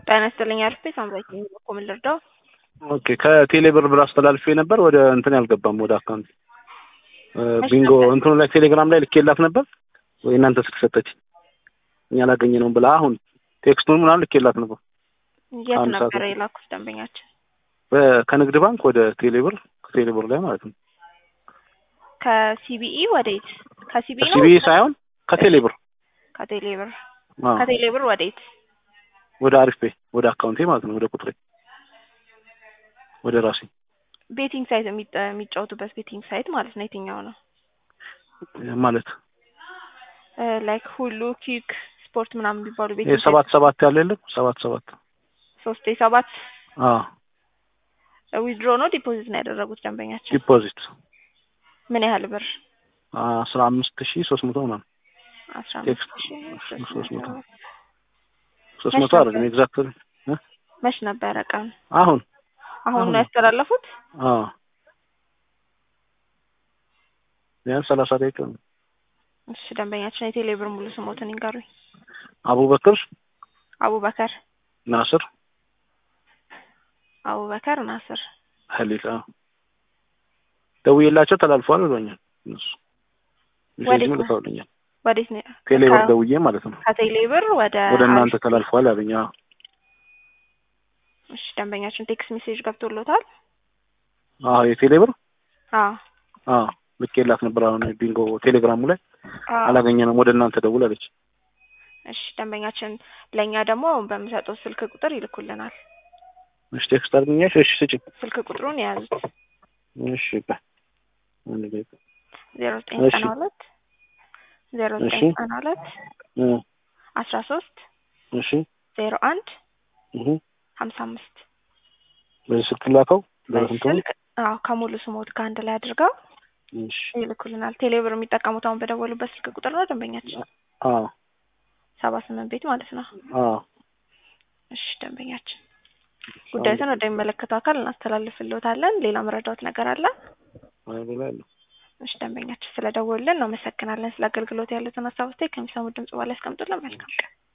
ጤና ይስጥልኝ አልፌ ሳምራይ እኮ ምን ልርዳው? ኦኬ ከቴሌ ብር ብር አስተላልፌ ነበር ወደ እንትን ያልገባም ወደ አካውንት ቢንጎ እንትኑ ላይ ቴሌግራም ላይ ልኬላት ነበር ወይ እናንተ ስልክ ሰጠች እኛ ላገኘ ነው ብላ አሁን ቴክስቱን ምናምን ልኬላት ነበር። የት አንድ ሰዓት ነበረ የላኩት ደንበኛችን? በ- ከንግድ ባንክ ወደ ቴሌ ብር ከቴሌ ብር ላይ ማለት ነው። ከሲቢኢ ወዴት? ከሲቢኢ ነው ሲቢኢ ሳይሆን ከቴሌ ብር ከቴሌ ብር አዎ፣ ከቴሌ ብር ወዴት? ወደ አሪፍ ፔ ወደ አካውንቴ ማለት ነው ወደ ቁጥሬ ወደ ራሴ ቤቲንግ ሳይት የሚጠ- የሚጫወቱበት ቤቲንግ ሳይት ማለት ነው የትኛው ነው? ማለት ላይክ ሁሉ ኪክ ስፖርት ምናምን የሚባሉ ይሄ ቤቲንግ ሰባት ሰባት ያለ የለም ሰባት ሰባት ሶስት ሰባት አዎ ዊድሮ ነው ዲፖዚት ነው ያደረጉት ደንበኛችን? ዲፖዚት ምን ያህል ብር? አስራ አምስት ሺህ ሶስት መቶ ምናምን አስራ ቴክስት አምስት ሺህ ሶስት ሶስት መቶ መቶ ሶስት መች መቶ አይደለም ኤግዛክት መች ነበረ ቀን? አሁን አሁን አሁን ነው ያስተላለፉት? አዎ ቢያንስ ሰላሳ ደቂቃ ነው። እሺ ደንበኛችን የቴሌ ብር ሙሉ ስሞትን ይንገሩኝ። አቡበክር አቡበከር ናስር አቡበከር ናስር። ሀሊል አዎ ደውዬላቸው ተላልፈዋል ብሎኛል። እነሱ ወዴት ሜሴጅም ነው? ልከውልኛል። ወዴት ነው? ቴሌ ብር ከ- ደውዬ ማለት ነው ከቴሌ ብር ወደ ወደ እናንተ አሪፍ- ተላልፈዋል አሉኝ። አዎ እሺ ደንበኛችን ቴክስት ሜሴጅ ገብቶሎታል? አዎ የቴሌ ብር አዎ አዎ ልኬላት ነበር። አሁን ቢንጎ ቴሌግራሙ ላይ አዎ። አላገኘንም ወደ እናንተ ደውል አለች። እሺ ደንበኛችን ለእኛ ደግሞ በምሰጠው ስልክ ቁጥር ይልኩልናል። እሺ ቴክስት አድርገኛሽ። እሺ ስጭኝ። ስልክ ቁጥሩን የያዙት እሺ በ አንድ ደቂቃ ዜሮ ዘጠኝ እሺ። ዘጠና ሁለት ዜሮ እሺ። ዘጠኝ ዘጠና ሁለት እ አስራ ሶስት እሺ ዜሮ አንድ እህ ሀምሳ አምስት በዚህ ስልክ ላከው በዚህ በስንቱን ስልክ አዎ ከሙሉ ስሞት ከአንድ ላይ አድርገው እሺ ይልኩልናል። ቴሌብር የሚጠቀሙት አሁን በደወሉበት ስልክ ቁጥር ነው ደንበኛችን አዎ ሰባ ስምንት ቤት ማለት ነው። አዎ እሺ ደንበኛችን ጉዳዩን ወደሚመለከተው አካል እናስተላልፍልዎታለን። ሌላ መረዳዎት ነገር አለ? አይ ሌላ የለም። እሺ ደንበኛችን ስለደወሉልን እናመሰግናለን። ስለ አገልግሎት ያሉትን ሀሳብ አስተያየት ከሚሰሙት ድምጽ በኋላ ያስቀምጡልን። መልካም ቀን።